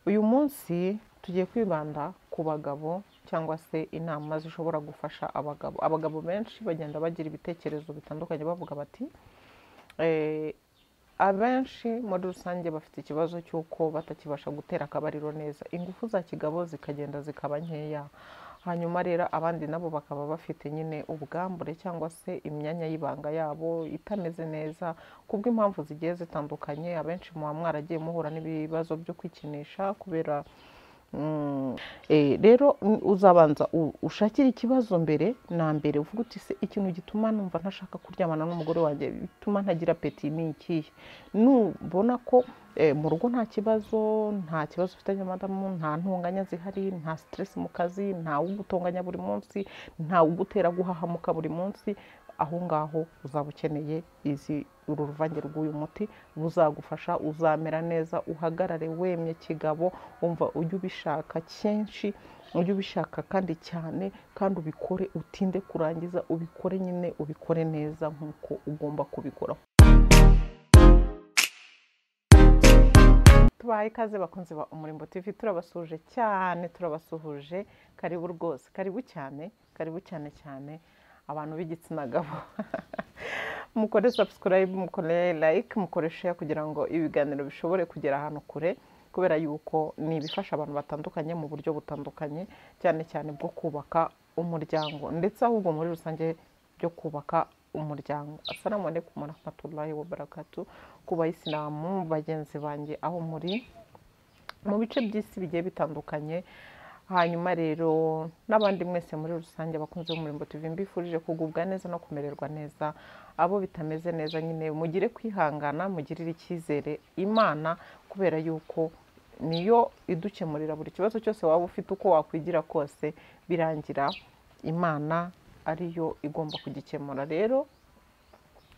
Uyu munsi tugiye kwibanda ku bagabo cyangwa se inama zishobora gufasha abagabo. Abagabo benshi bagenda bagira ibitekerezo bitandukanye bavuga bati "Eh, abenshi muri rusange bafite ikibazo cy'uko batakibasha gutera akabariro neza ingufu za kigabo zikagenda zikaba nkeya hanyuma rero abandi nabo bakaba bafite nyine ubwambure cyangwa se imyanya y'ibanga yabo itameze neza kubw'impamvu zigiye zitandukanye abenshi muba mwaragiye muhura n'ibibazo byo kwikinisha kubera Mm, eh, rero mm, uzabanza u- ushakire ikibazo mbere na mbere uvuga uti se ikintu gituma numva ntashaka kuryamana n'umugore wanjye bituma ntagira apeti ni ikihe nubona ko eh, mu rugo nta kibazo nta kibazo ufitanye amadamu nta ntonganya zihari nta stress mu kazi nta ugutonganya buri munsi nta ugutera guhahamuka buri munsi aho ngaho uzaba ukeneye izi uru ruvange rw'uyu muti buzagufasha uzamera neza uhagarare wemye kigabo umva ujye ubishaka kenshi ujye ubishaka kandi cyane kandi ubikore utinde kurangiza ubikore nyine ubikore neza nk'uko ugomba kubikora tubahaye ikaze bakunzi ba umurimbo tv turabasuhuje cyane turabasuhuje karibu rwose karibu cyane karibu cyane cyane abantu b'igitsina gabo mukore subscribe mukore like mukore share kugira ngo ibiganiro bishobore kugera ahantu kure kubera yuko ni ibifasha abantu batandukanye mu buryo butandukanye cyane cyane bwo kubaka umuryango ndetse ahubwo muri rusange byo kubaka umuryango assalamu alaikum warahmatullahi wabarakatu ku bayisilamu bagenzi banjye aho muri mu bice by'isi bigiye bitandukanye hanyuma rero n'abandi mwese muri rusange abakunzi b'umurimbo TV mbifurije kugubwa neza no kumererwa neza abo bitameze neza nyine mugire kwihangana mugirire icyizere imana kubera yuko niyo idukemurira buri kibazo cyose waba ufite uko wakwigira kose birangira imana ariyo igomba kugikemura rero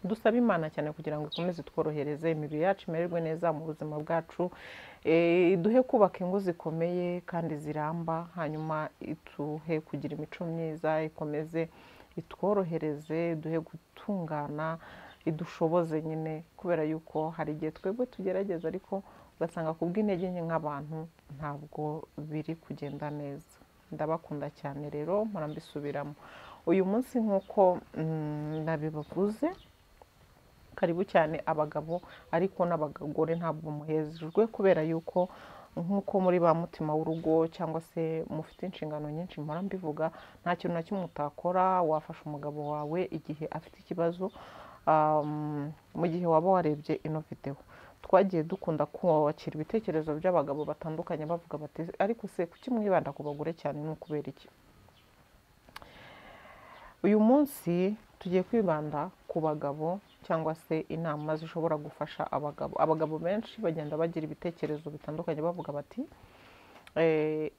dusaba imana cyane kugira ngo ikomeze tworohereze imibiri yacu imererwe neza mu buzima bwacu Eh, iduhe kubaka ingo zikomeye kandi ziramba hanyuma ituhe kugira imico myiza ikomeze itworohereze iduhe gutungana idushoboze nyine kubera yuko hari igihe twebwe tugerageza ariko ugasanga kubw'intege nke nk'abantu ntabwo biri kugenda neza ndabakunda cyane rero murambisubiramo uyu munsi nk'uko mm, nabibavuze karibu cyane abagabo ariko n'abagore ntabwo muhejejwe kubera yuko nk'uko muri ba mutima w'urugo cyangwa se mufite inshingano nyinshi mpora mbivuga nta kintu na kimwe utakora wafasha umugabo wawe igihe afite ikibazo um, mu gihe waba warebye ino videwo twagiye dukunda kwakira ibitekerezo by'abagabo batandukanye bavuga bati ariko se kuki mwibanda ku bagore cyane ni ukubera iki uyu munsi tugiye kwibanda ku bagabo cyangwa se inama zishobora gufasha abagabo abagabo benshi bagenda bagira ibitekerezo bitandukanye bavuga bati "Eh,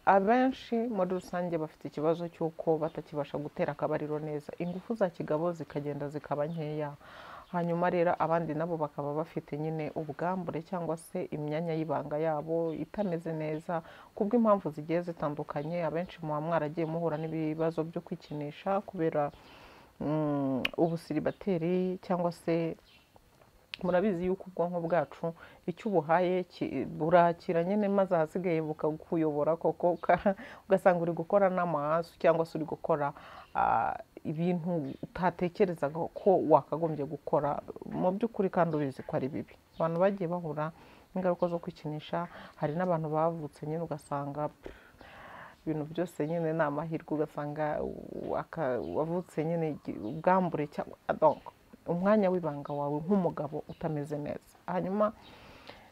abenshi muri rusange bafite ikibazo cy'uko batakibasha gutera akabariro neza ingufu za kigabo zikagenda zikaba nkeya hanyuma rero abandi nabo bakaba bafite nyine ubwambure cyangwa se imyanya y'ibanga yabo itameze neza kubw'impamvu zigiye zitandukanye abenshi muba mwaragiye muhura n'ibibazo byo kwikinisha kubera mm, ubusiribateri cyangwa se murabizi yuko ubwonko bwacu icyo ubuhaye ki- burakira nyine maze ahasigaye bukakuyobora koko uka- ugasanga uri gukora n'amahasu cyangwa se uri gukora ah, ibintu utatekerezaga ko wakagombye gukora mu by'ukuri kandi ubizi ko ari bibi abantu bagiye bahura n'ingaruka zo kwikinisha hari n'abantu bavutse nyine ugasanga ibintu byose nyine ni amahirwe ugasanga u- aka- wavutse nyine igi- ubwambure cyangwa donc umwanya w'ibanga wawe nk'umugabo utameze neza hanyuma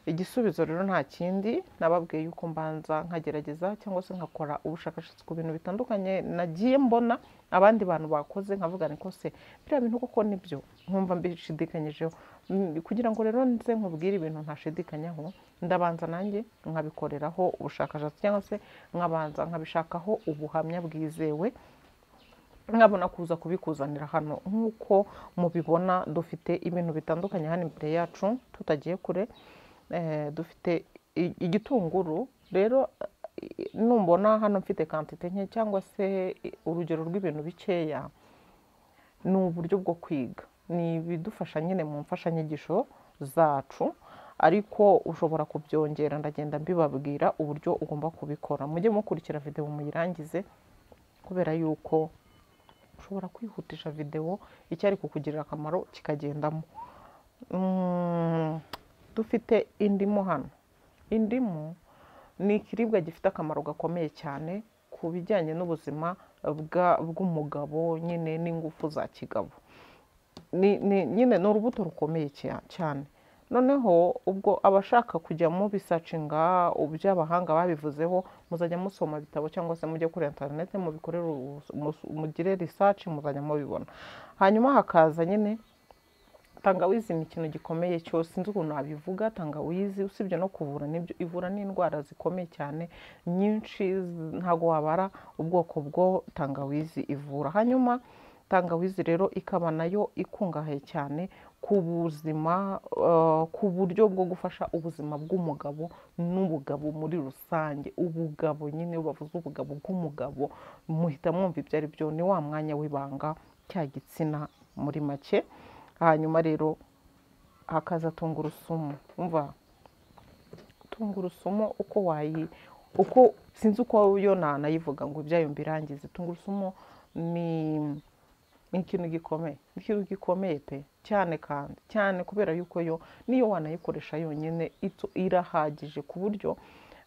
igisubizo rero nta kindi nababwiye yuko mbanza nkagerageza cyangwa se nkakora ubushakashatsi ku bintu bitandukanye nagiye mbona abandi bantu bakoze nkavuga niko se biriya bintu koko nibyo nkumva mbishidikanyijeho Mm, kugira ngo rero nze nkubwire ibintu ntashidikanyaho ndabanza nanjye nkabikoreraho ubushakashatsi cyangwa se nkabanza nkabishakaho ubuhamya bwizewe nkabona kuza kubikuzanira hano nk'uko mubibona dufite ibintu bitandukanye hano imbere yacu tutagiye kure eh, dufite i- igitunguru rero i- numbona hano mfite kantite nke cyangwa se i- urugero rw'ibintu bikeya ni uburyo bwo kwiga ni ibidufasha nyine mu mfashanyigisho zacu ariko ushobora kubyongera ndagenda mbibabwira uburyo ugomba kubikora mujye mukurikira videwo muyirangize kubera yuko ushobora kwihutisha videwo icyari kukugirira akamaro kikagendamo Mm, dufite indimu hano indimu ni ikiribwa gifite akamaro gakomeye cyane ku bijyanye n'ubuzima bwa- bw'umugabo nyine n'ingufu za kigabo ni- ni- nyine ni urubuto rukomeye cya- cyane noneho ubwo abashaka kujya mu bisacinga ibyo abahanga babivuzeho muzajya musoma ibitabo cyangwa se mujye kuri interineti mubikorere ubus- mus- mugire risaci muzajya mubibona hanyuma hakaza nyine tangawizi ni ikintu gikomeye cyose sinzi ukuntu nabivuga tangawizi usibye no kuvura nibyo ivura n'indwara zikomeye cyane nyinshi z- ntago wabara ubwoko bwo tangawizi ivura hanyuma tangawizi rero ikaba nayo ikungahaye cyane ku buzima eh, ku buryo bwo gufasha ubuzima bw'umugabo n'ubugabo muri rusange ubugabo nyine iyo bavuze ubugabo bw'umugabo muhita mwumva ibyo ari byo ni wa mwanya w'ibanga cya gitsina muri make hanyuma rero hakaza tungurusumu umva tungurusumu uko wayi uko sinzi uko yo na- nayivuga ngo ibyayo mbirangize tungurusumu ni ni ikintu gikomeye ni ikintu gikomeye pe cyane kandi cyane kubera yuko yo niyo wanayikoresha yonyine itu- irahagije ku buryo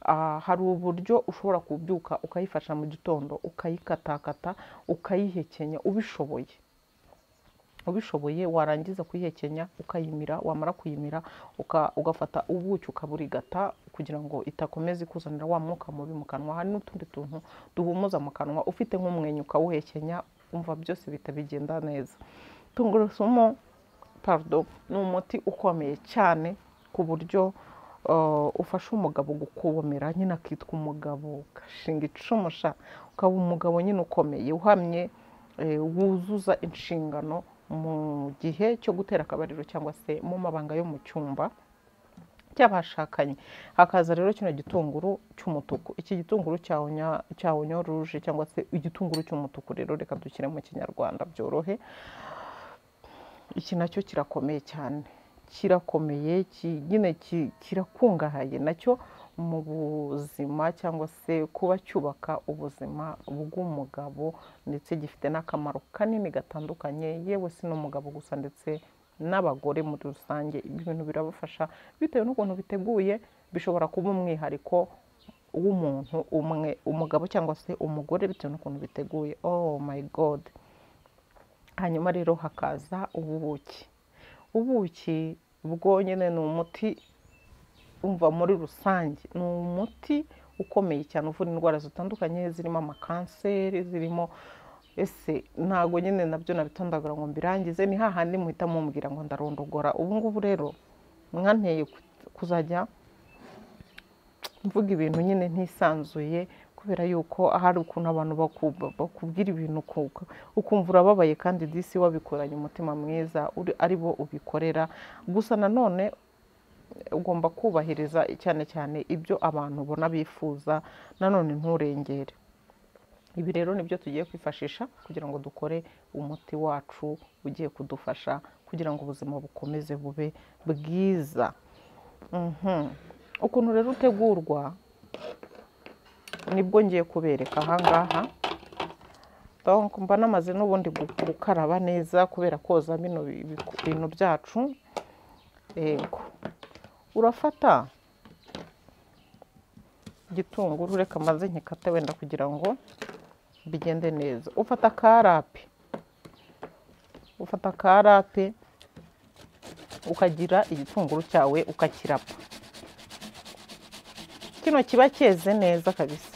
ah, hari uburyo ushobora kubyuka ukayifasha mu gitondo ukayikatakata ukayihekenya ubishoboye ubishoboye warangiza kuyihekenya ukayimira wamara kuyimira uka- ugafata ubuki ukaburigata kugira ngo itakomeza ikuzanira wa mwuka mubi mu kanwa hari n'utundi tuntu duhumuza mu kanwa ufite nk'umwenya ukawuhekenya umva byose bihita bigenda neza tungurusumu pardon ni umuti ukomeye cyane ku buryo eh, ufasha umugabo gukomera nyine akitwa umugabo ugashinga icumu sha ukaba umugabo nyine ukomeye uhamye eh, wuzuza inshingano mu gihe cyo gutera akabariro cyangwa se mu mabanga yo mu cyumba cy'abashakanye hakaza rero kino gitunguru cy'umutuku iki gitunguru cya onya- cya onyo ruje cyangwa se igitunguru cy'umutuku rero reka dushyire mu kinyarwanda byorohe iki nacyo kirakomeye cyane kirakomeye ki- nyine ki- kirakungahaye nacyo mu buzima cyangwa se kuba cyubaka ubuzima bw'umugabo ndetse gifite n'akamaro kanini gatandukanye yewe si n'umugabo gusa ndetse n'abagore muri rusange ibintu birabafasha bitewe n'ukuntu biteguye bishobora kuba umwihariko w'umuntu umwe umugabo cyangwa se umugore bitewe n'ukuntu biteguye oh my god hanyuma rero hakaza ubuki ubuki bwonyine ni umuti umva muri rusange ni umuti ukomeye cyane uvura indwara zitandukanye zirimo amakanseri zirimo ese ntago nyine nabyo nabitondagura ngo mbirangize ni hahandi muhita mumbwira ngo ndarondogora ubu ngubu rero mwanteye ku- kuzajya mvuga ibintu nyine ntisanzuye kubera yuko hari ukuntu abantu baku- bakubwira ibintu ku- ukumva urababaye kandi disi wabikoranye umutima mwiza uri- ari bo ubikorera gusa nanone ugomba kubahiriza cyane cyane ibyo abantu ubona bifuza nanone nturengere ibi rero nibyo tugiye kwifashisha kugira ngo dukore umuti wacu ugiye kudufasha kugira ngo ubuzima bukomeze bube bwiza Mhm. ukuntu rero utegurwa nibwo ngiye kubereka ahangaha donc mba namaze n'ubundi gu- gukaraba neza kubera koza bino bi- bi- bintu byacu yego urafata igitunguru reka maze nkikate wenda kugira ngo bigende neza ufata karape ufata karape ukagira igitunguru cyawe ukakirapa kino kiba cyeze neza kabisa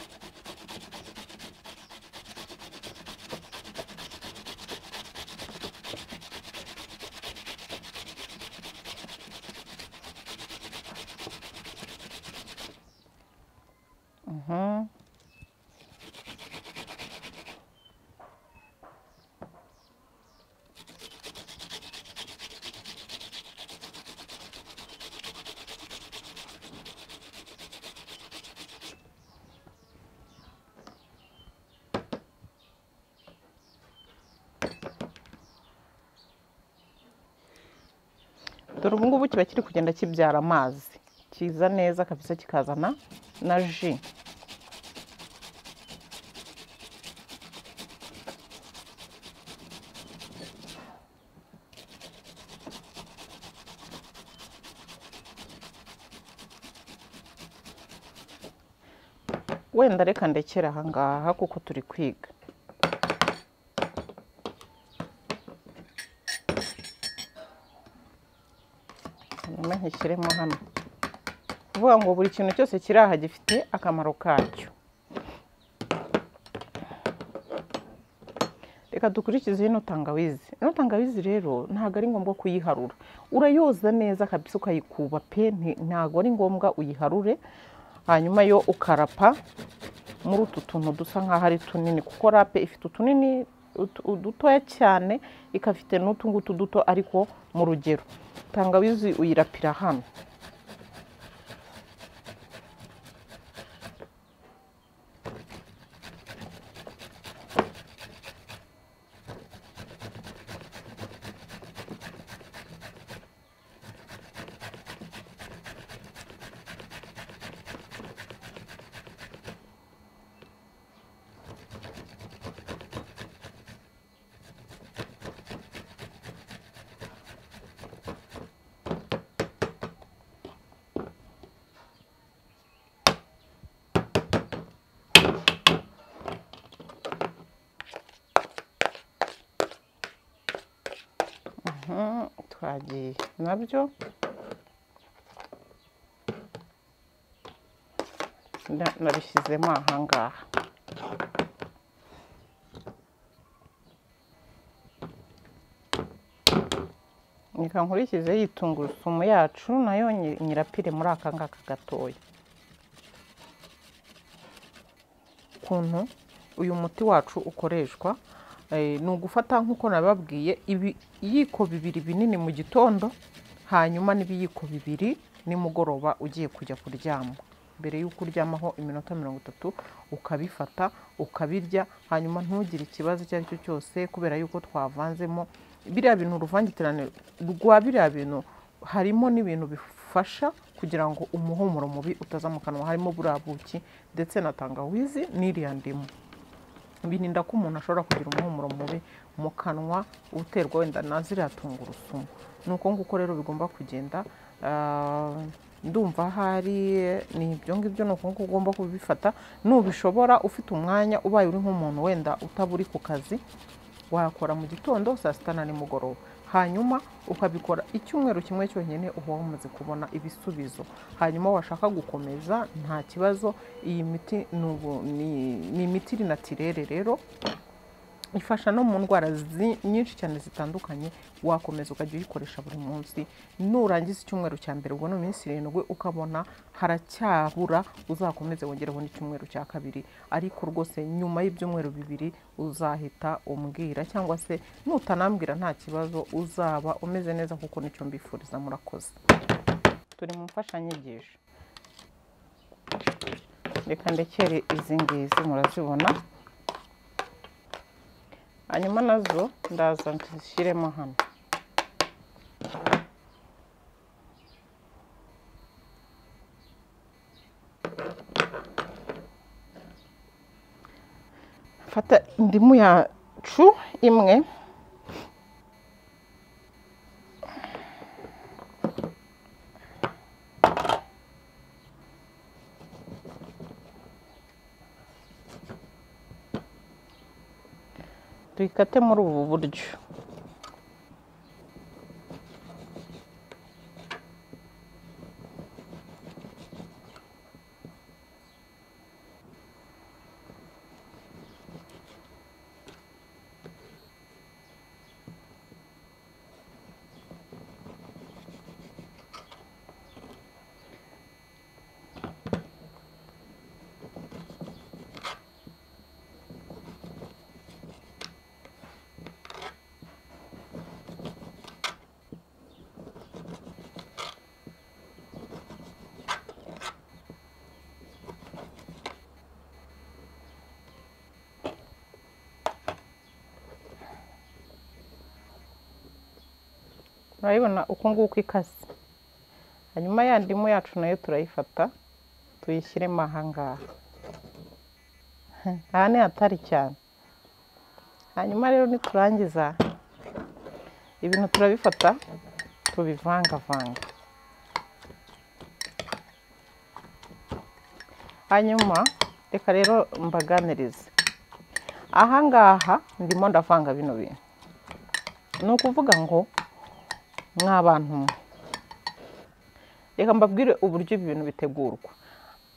Mhm. dore ubu ngubu kiba kiri kugenda kibyara amazi kiza neza kabisa kikazana na ji wenda reka ndekere aha ngaha kuko turi kwiga hanyuma nkishyiremo hano kuvuga ngo buri kintu cyose kiri aha gifite akamaro kacyo reka dukurikize ino tangawizi ino tangawizi rero ntabwo ari ngombwa kuyiharura urayoza neza kabisa ukayikuba pe nti- ntabwo ari ngombwa uyiharure hanyuma yo ukarapa muri utu tuntu dusa nk'aho ari tunini kuko rape ifite utunini utu- udutoya cyane ikafite n'utu ngutu duto ariko mu rugero tangawizi uyirapira hano Mhm, twagiye nabyo Na- nabishyizemo aha ngaha reka nkurikize iyi tungurusumu yacu nayo nyi- nyirapire muri aka ngaka gatoya ukuntu uyu muti wacu ukoreshwa Eh, ni ugufata nk'uko nababwiye ibi- ibiyiko bibiri binini mu gitondo hanyuma n'ibiyiko bibiri nimugoroba ugiye kujya kuryama mbere y'uko uryamaho iminota mirongo itatu ukabifata ukabirya hanyuma ntugire ikibazo icyo ari cyo cyose kubera yuko twavanzemo biriya bintu uruvangitirane rwa biriya bintu harimo n'ibintu bifasha kugira ngo umuhumuro mubi utaza mu kanwa harimo buriya buki ndetse na tangawizi n'iriya ndimu birinda ko umuntu ashobora kugira umuhumuro mubi mu kanwa uterwa wenda na ziriya tungurusumu ni uko nguko rero bigomba kugenda ah, ndumva ahari ni ibyo ngibyo ni uko nguko ugomba kubifata nubishobora ufite umwanya ubaye uri nk'umuntu wenda utaburi ku kazi wakora mu gitondo saa sita na nimugoroba hanyuma ukabikora icyumweru kimwe cyonyine uba wamaze kubona ibisubizo hanyuma washaka gukomeza nta kibazo iyi miti ni ubu- ni- ni imiti iri natirere rero ifasha no mu ndwara zi- nyinshi cyane zitandukanye wakomeza ukajya uyikoresha buri munsi nurangiza icyumweru cya mbere ubona iminsi irindwi ukabona haracyabura uzakomeze wongereho n'icyumweru cya kabiri ariko rwose nyuma y'ibyumweru bibiri uzahita umbwira cyangwa se nutanambwira nta kibazo uzaba umeze neza kuko nicyo mbifuriza murakoze turi mu mfashanyigisho reka ndekere izi ngizi murazibona hanyuma nazo ndaza nzishyiremo hano fata indimu yacu imwe tuyikate muri ubu buryo murabibona uku nguku ikase hanyuma ya ndimu yacu nayo turayifata tuyishyiremo aha ngaha aha ni hatari cyane hanyuma rero niturangiza ibintu turabifata tubivangavanga hanyuma reka rero mbaganirize aha ngaha ndimo ndavanga bino bintu ni ukuvuga ngo mwa bantu mwe reka mbabwire uburyo ibi bintu bitegurwa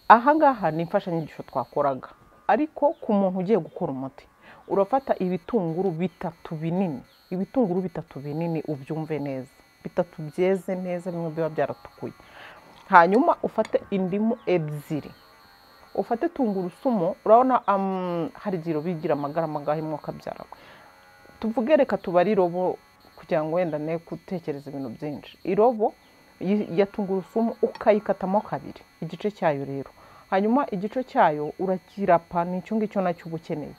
aha ngaha ni imfashanyigisho twakoraga ariko ku muntu ugiye gukora umuti urafata ibitunguru bitatu binini ibitunguru bitatu binini ubyumve neza bitatu byeze neza bimwe biba byaratukuye hanyuma ufate indimu ebyiri ufate tungurusumu urabona am, hari igihe bigira amagarama agahe umwuka byarawe tuvuge reka tubare irobo kugira ngo wenda ne gutekereza ibintu byinshi irobo yi- ya tungurusumu ukayikatamo kabiri igice cyayo rero hanyuma igice cyayo urakirapa ni icyo ngicyo nacyo uba ukeneye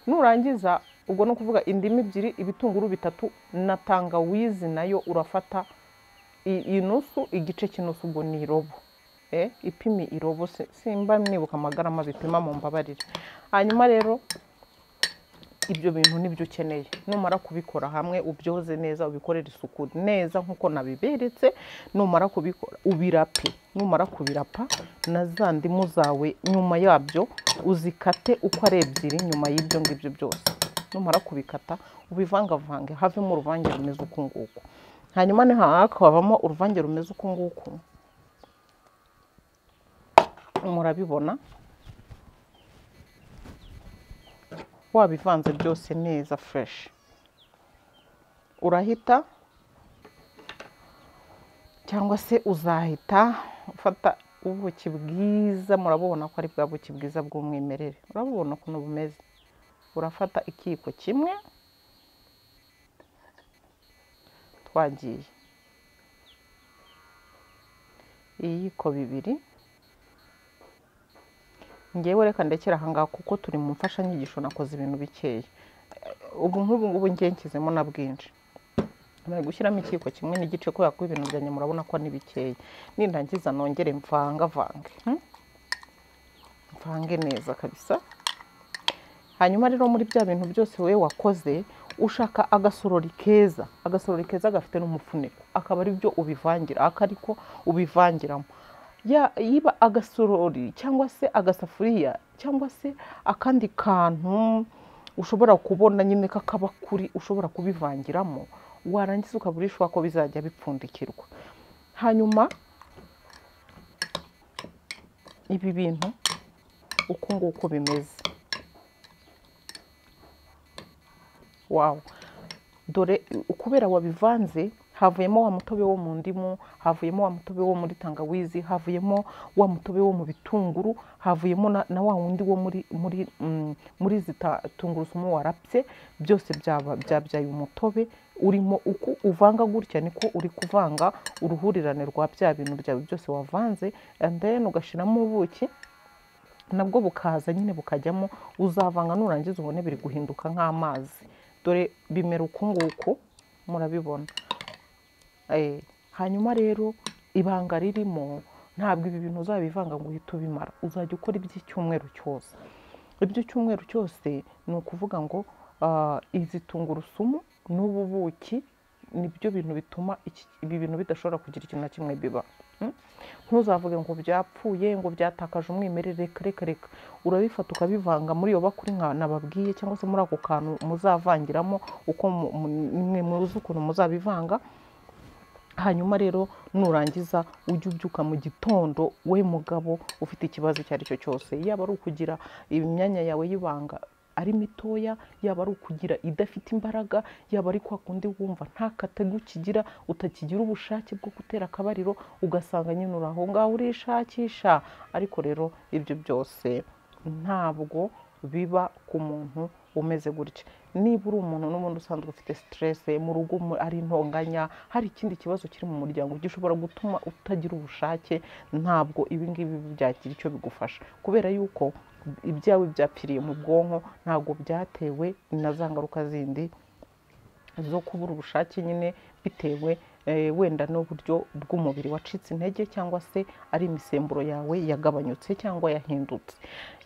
nurangiza ubwo ni ukuvuga indimu ebyiri ibitunguru bitatu na tangawizi nayo urafata i- inusu igice cy'inusu ubwo ni irobo eh, ipimi irobo si- simba mwibuka amagarama bipima mu mbabarire hanyuma rero ibyo bintu nibyo ukeneye numara kubikora hamwe ubyoze neza ubikorere isuku neza nk'uko nabiberetse numara kubikora ubirape numara kubirapa na za ndimu zawe nyuma yabyo uzikate uko ari ebyiri nyuma y'ibyo ngibyo byose numara kubikata ubivangavange havemo uruvange rumeze uku nguku hanyuma nihakabamo uruvange rumeze uku nguku murabibona wabivanze byose neza fureshi urahita cyangwa se uzahita ufata ubuki bwiza murabubona ko ari bwa buki bwiza bw'umwimerere urabubona ukuntu bumeze urafata ikiyiko kimwe twagiye ibiyiko bibiri ngewe reka ndekera ahangaha kuko turi mu mfashanyigisho nakoze ibintu bikeya ubu nk'ubu ngubu ngiye nshyizemo na bwinshi bari gushyiramo ikiyiko kimwe n'igice kubera ko ibintu byanjye murabona ko ni bikeya nindangiza nongere mvangavange hmm? mvange neza kabisa hanyuma rero muri bya bintu byose wowe wakoze ushaka agasorori keza agasorori keza gafite n'umufuniko akaba ari byo ubivangira akariko ubivangiramo ya yiba agasorori cyangwa se agasafuriya cyangwa se akandi kantu ushobora kubona nyine k'akabakuri ushobora kubivangiramo warangiza ukaburisha ko bizajya bipfundikirwa hanyuma ibi bintu uku nguku bimeze wawu dore u- kubera wabivanze havuyemo wa mutobe wo mu ndimu havuyemo wa mutobe wo muri tangawizi havuyemo wa mutobe wo mu bitunguru havuyemo na, na wa wundi wo muri muri mm, muri zita tungurusumu warapye byose byaba- byabyaye umutobe urimo uku uvanga gutya niko uri kuvanga uruhurirane rwa bya bintu byawe byose wavanze and then ugashyiramo ubuki nabwo bukaza nyine bukajyamo uzavanga nurangiza ubone biri guhinduka nk'amazi dore bimera uku nguku murabibona Eh, hanyuma rero ibanga ririmo ntabwo ibi bintu uzabivanga ngo uhite ubimara uzajya ukora iby'icyumweru cyose iby'icyumweru cyose ni ukuvuga ngo ah, izi tungurusumu n'ubu buki nibyo bintu bituma iki- ibi bintu bidashobora kugira ikintu na kimwe biba Mm? ntuzavuge ngo byapfuye ngo byatakaje umwimerere reka reka reka urabifata ukabivanga muri iyo bakuri nka nababwiye cyangwa se muri ako kantu muzavangiramo uko mu- mu- mwe muzi ukuntu muzabivanga hanyuma rero nurangiza ujye ubyuka mu gitondo we mugabo ufite ikibazo icyo ari cyo cyose yaba ari ukugira imyanya yawe y'ibanga ari mitoya yaba ari ukugira idafite imbaraga yaba ari kwa kundi wumva nta kategu ukigira utakigira ubushake bwo gutera akabariro ugasanga nyine uri aho ngaho urishakisha ariko rero ibyo byose ntabwo biba ku muntu umeze gutya niba uri umuntu n'ubundi usanzwe ufite siterese mu rugo mu- ari intonganya hari ikindi kibazo kiri mu muryango gishobora gutuma utagira ubushake ntabwo ibi ngibi byagira icyo bigufasha kubera yuko ibyawe byapfiriye mu bwonko ntabwo byatewe na za ngaruka zindi zo kubura ubushake nyine bitewe eh, wenda n'uburyo bw'umubiri wacitse intege cyangwa se ari imisemburo yawe yagabanyutse cyangwa yahindutse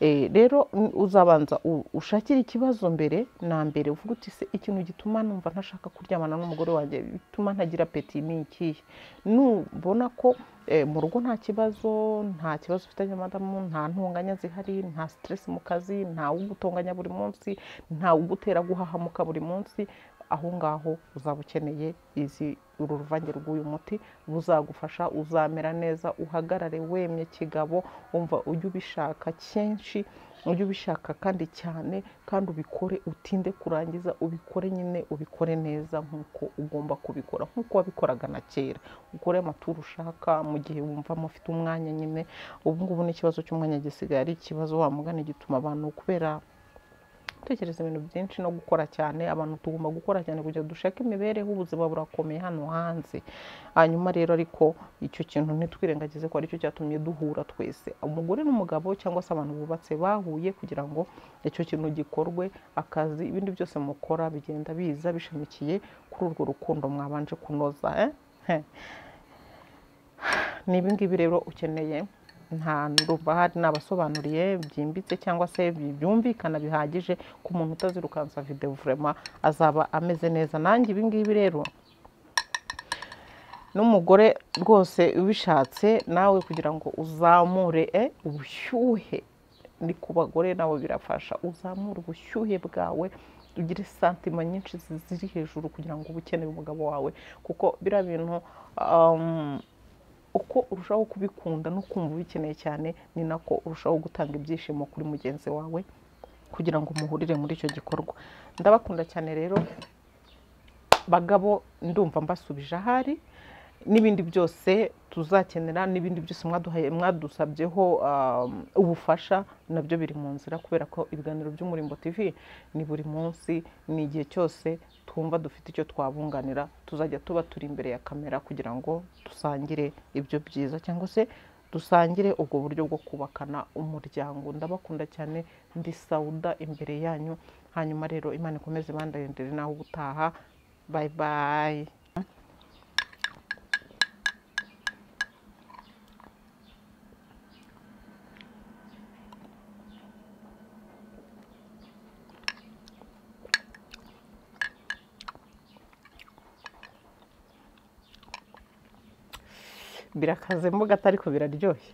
Eh, rero mm, uzabanza u- ushakire ikibazo mbere na mbere uvuga uti se ikintu gituma numva ntashaka kuryamana n'umugore wanjye bituma ntagira peti ni ikihe nubona ko eh, mu rugo nta kibazo nta kibazo ufitanye na madamu nta ntonganya zihari nta stress mu kazi nta ugutonganya buri munsi nta ugutera guhahamuka buri munsi aho ngaho uzaba ukeneye izi uru ruvange rw'uyu muti buzagufasha uzamera neza uhagarare wemye kigabo wumva ujye ubishaka kenshi ujye ubishaka kandi cyane kandi ubikore utinde kurangiza ubikore nyine ubikore neza nk'uko ugomba kubikora nk'uko wabikoraga na kera ukore amaturu ushaka mu gihe wumva mufite umwanya nyine ubu ngubu n'ikibazo cy'umwanya gisigaye ari ikibazo wa mugani gituma abantu kubera gutekereza ibintu byinshi no gukora cyane abantu tugomba gukora cyane kugira ngo dushake imibereho ubuzima burakomeye hano hanze hanyuma rero ariko icyo kintu ntitwirengagize ko aricyo cyatumye duhura twese umugore n'umugabo cyangwa se abantu bubatse bahuye kugira ngo icyo kintu gikorwe akazi ibindi byose mukora bigenda biza bishamikiye kuri urwo rukundo mwabanje kunoza eh? ni ibi ngibi rero ukeneye nta ndumva hari n'abasobanuriye byimbitse cyangwa se bi- byumvikana bihagije ku muntu utazirukansa videwo vurema azaba ameze neza nanjye ibi ngibi rero n'umugore rwose ubishatse nawe kugira ngo uzamure eh, ubushyuhe ni ku bagore nabo birafasha uzamure ubushyuhe bwawe ugire santima nyinshi zi- ziri hejuru kugira ngo uba ukeneye umugabo wawe kuko biriya bintu um, uko urushaho kubikunda no kumva ubikeneye cyane ni nako urushaho gutanga ibyishimo kuri mugenzi wawe kugira ngo muhurire muri icyo gikorwa ndabakunda cyane rero bagabo ndumva mbasubije ahari n'ibindi byose tuzakenera n'ibindi byose mwaduhaye mwadusabyeho um, ubufasha nabyo biri mu nzira kubera ko ibiganiro by'umurimbo tv ni buri munsi ni igihe cyose twumva dufite icyo twabunganira tuzajya tuba turi imbere ya kamera kugira ngo dusangire ibyo byiza cyangwa se dusangire ubwo buryo bwo kubakana umuryango ndabakunda cyane ndi sawuda imbere yanyu hanyuma rero imana ikomeze bandayendere naho ubutaha bayi bayi birakaze mbuga atari ko biraryoshye